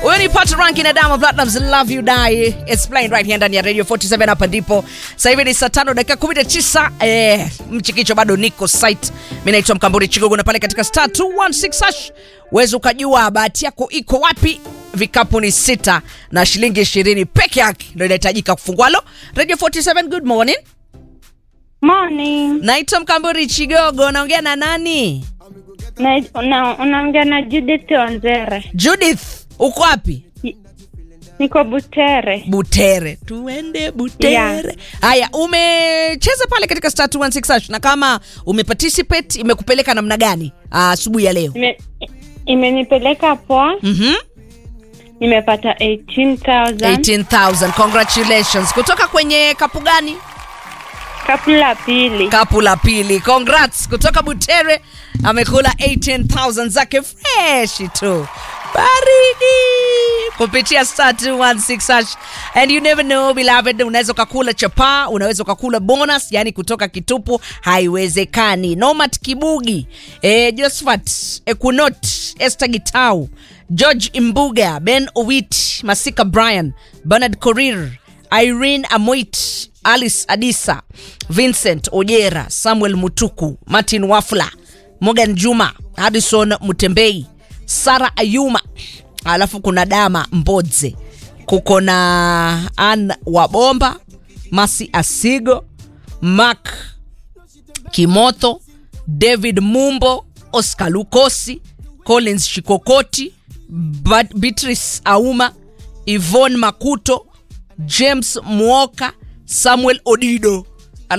huyo ni Pat Rankin na Diamond Platnumz Love You Die. It's playing right here ndani ya Radio 47 hapa ndipo. Sasa hivi ni saa 5 dakika 19. Eh, mchikicho bado niko site. Mimi naitwa Mkamburi Chigogo na pale katika star 216 hash. Uweze ukajua bahati yako iko wapi. Vikapu ni sita na shilingi 20 peke yake ndio inahitajika kufungwalo. Radio 47 good morning. Morning. Naitwa Mkamburi Chigogo, naongea na nani? Na, una, unaongea na Judith Onzere. Judith, uko wapi? Niko Butere. Butere, tuende Butere. Haya, umecheza pale katika star 216 hash, na kama umeparticipate imekupeleka namna gani ah, asubuhi ya leo? Ime, imenipeleka poa. Mhm. Nimepata 18,000. 18,000. Congratulations. Kutoka kwenye kapu gani? Kapu la pili. Kapu la pili. Congrats. Kutoka Butere amekula 18,000 zake fresh tu. Baridi kupitia star 216 hash. And you never know beloved, unaweza ukakula chapaa, unaweza ukakula bonus, yani kutoka kitupu haiwezekani. Nomat Kibugi, eh, Josephat Ekunot, Esther Gitau, George Imbuga, Ben Owit, Masika Brian, Bernard Korir, Irene Amoit, Alice Adisa, Vincent Ojera, Samuel Mutuku, Martin Wafula, Morgan Juma, Addison Mutembei, Sara Ayuma, alafu kuna Dama Mbodze, kuko na Ann Wabomba, Masi Asigo, Mark Kimoto, David Mumbo, Oscar Lukosi, Collins Shikokoti, Bat- Beatrice Auma, Yvonne Makuto, James Mwoka, Samuel Odido.